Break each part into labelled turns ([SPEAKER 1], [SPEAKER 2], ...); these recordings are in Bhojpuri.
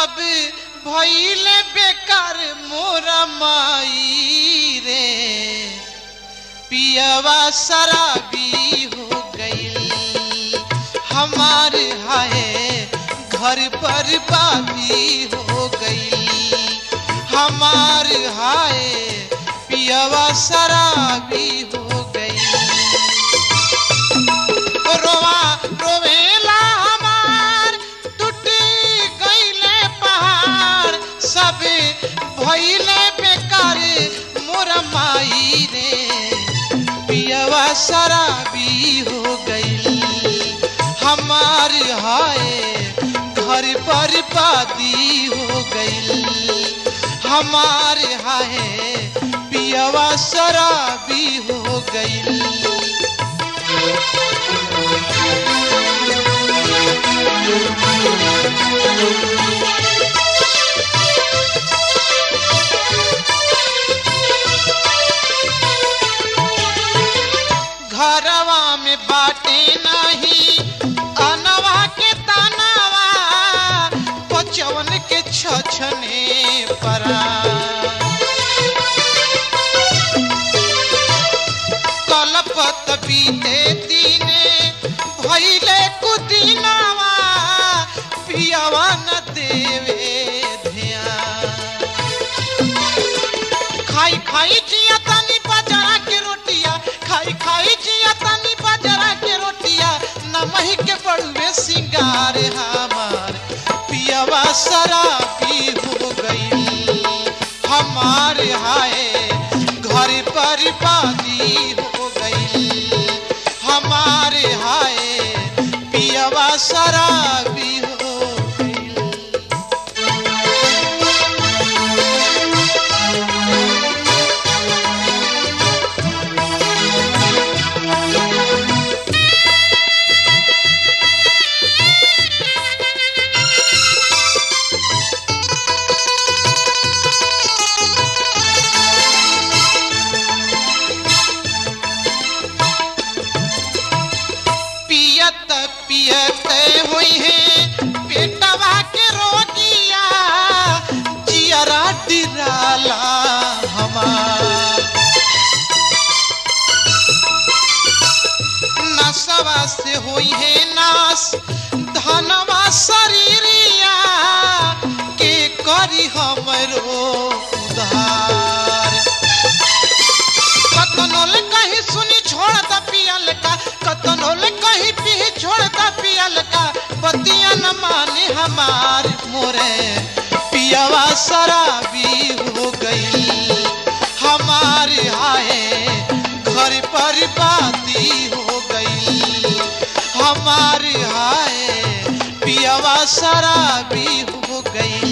[SPEAKER 1] सब भइले बेकार मोर माई रे पियवा शराबी हो गई हमार हाय घर पर बाबी हो गई हमार हाय पियवा शराबी हो गई रोवा रोवेला हमार टूट गईले पहाड़ सब भइले बेकार मोर माई रे पियवा शराबी हो गई हमार हाय घर पर पादी हो गई हमार हाय पियवा शराबी हो गई घरवा में बाटे नहीं अनवा के तनवा पचवन के छछने परा कलपत बीते दिने भइले कुदिनवा पियवा न देवे ध्यान खाई खाई जिया तनी बाजरा के रोटिया खाई खाई जिया तनी बाजरा के रोटिया नमही के बड़ुए सिंगार हमार पियवा शराबी हो गई हमार हाय घर पर बादी हो गई हमार हाय पियवा शराबी हो गई पियत पियत हुई है पेटवा के रोगिया जियरा डिराला हमार नसवा से हुई है नास धनवा शरीरिया के करी हमरो उधार कतनोल कहीं सुनी छोड़ द पियल का कतनोल कहीं पी छोड़ द पियल का बतिया न माने हमार मोरे पियवा शराबी हो गई हमार आए घर पर बाती हो गई हमार आए पियवा शराबी हो गई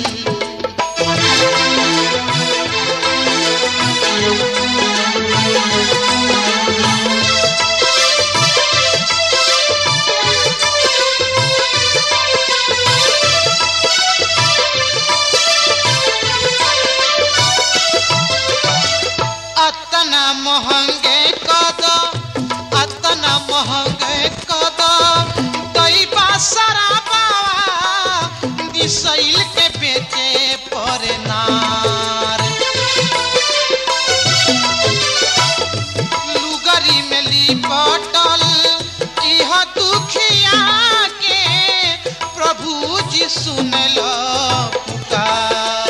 [SPEAKER 1] अतना महंगे कद अतना महंगे कद दैबा शराबावा दिसैल के बेचे पर नार लुगरी में लिपटल इह दुखिया के प्रभु जी सुनल पुकार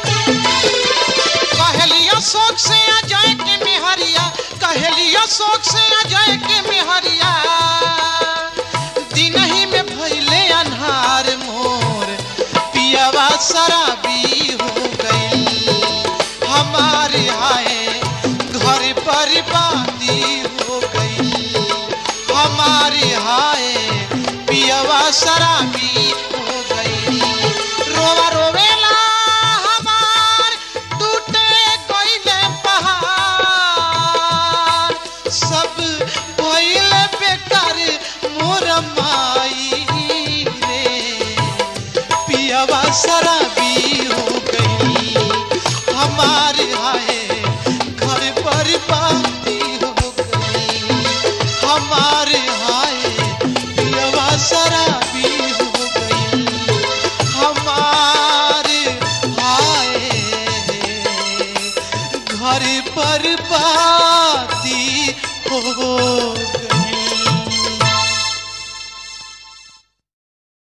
[SPEAKER 1] कहलियो शोक से आ जाए के मेहरिया कहलियो शोक से आ जाए के मेहरिया दिन ही में भइले अन्हार मोर पियवा शराबी हो गई हमारे आए घर पर बाती हो गई हमारे आए पियवा शराबी हो गई रोवा रोवेला हमार टूटे गइले पहाड़ सब भइले बेकार मोर माई